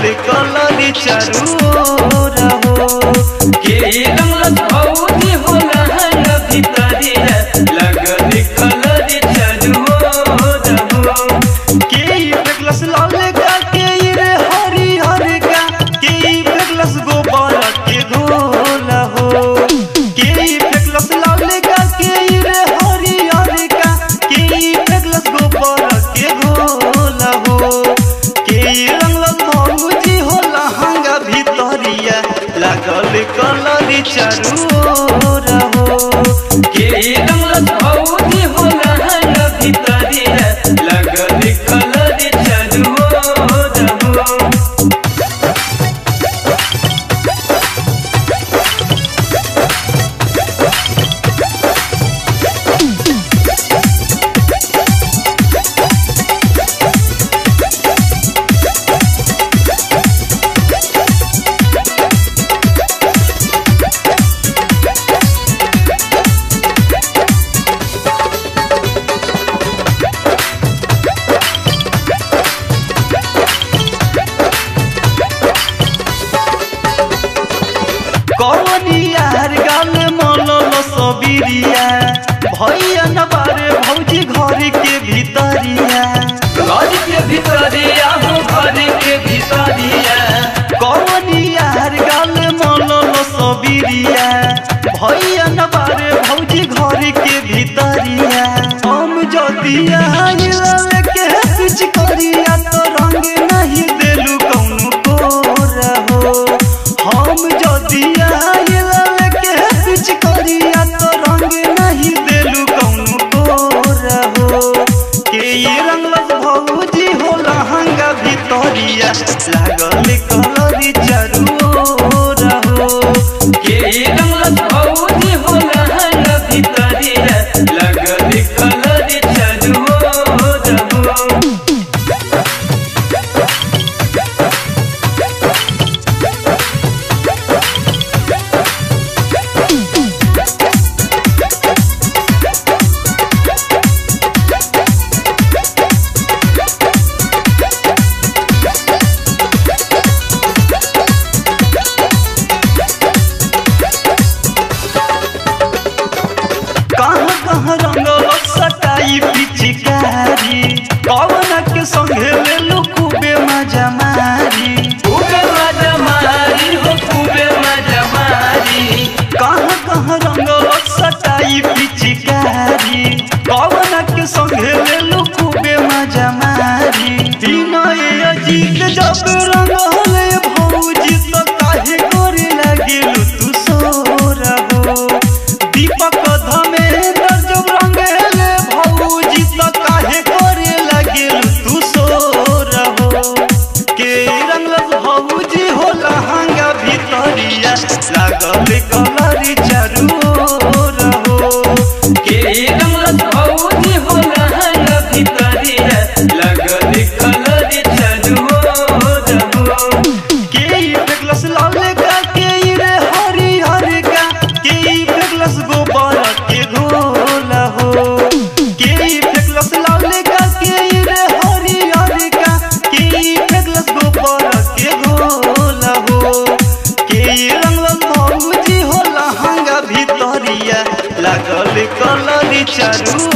कलरी चारू रहो के रंगलस भौजी होला हंग भितरिया लगल कलर चरुओ रहो के फेकलस लाल का के रे हरी हर का के फेकलस गोबर के घोल हो के फेकलस लाल का के रे हरी हर का के फेकलस गोबर के घोल हो के रंगलस भौजी होला हंगा भितरिया लागल कलरी चारू रहो के रंगलस भौजी होला हंग भितरिया लगल कलर चरुओ रहो कवनियार गाल मलल सबीरिया भैया न बारे भौजी घर के भीतरिया घर के भितरिया हो घर के भितरिया कवनियार गाल मलल सबीरिया भैया न बारे भौजी घर के भीतरिया हम जदिया हिलल के पिछ करिया तो रंग नहीं देलू कौनो को रहो हम जदिया हिलल के पिछ करिया तो रंग नहीं देलू कौनो को रहो के ये रंगलस भौजी होला हंगा भितरिया लागल कलरी चारू रहो के रंगलस भौजी होला हंग भितरिया लगल कलर चरुओ रहो कहाँ कहाँ रंगल सटाई पिचकारी पवन के संगे ले लो खूबे मजा मारी खूबे मजा मारी हो खूबे मजा मारी कहाँ कहाँ रंगल सटाई पिचकारी पवन के संगे ले लो खूबे मजा मारी विनय अजीत जब रंगल भौजी तो काहे करे लगिलु तू सो रहो दीपक धमेंद्र जब रंगेले भौजी तो काहे करे लगिलु तू सो रहो के रंगल भौजी होला हंगा भितरिया लागल कलरी चारू रहो के रंगलस भौजी होला हंग भितरिया लगल कलर चरुओ रहो के फेकलस लाल का के रे हरी हर का के फेकलस गोबर के घोल हो के फेकलस लाल का के रे हरी हर का के फेकलस गोबर के घोल हो के रंगल भौजी होला हंगा भितरिया लागल कलरी चारू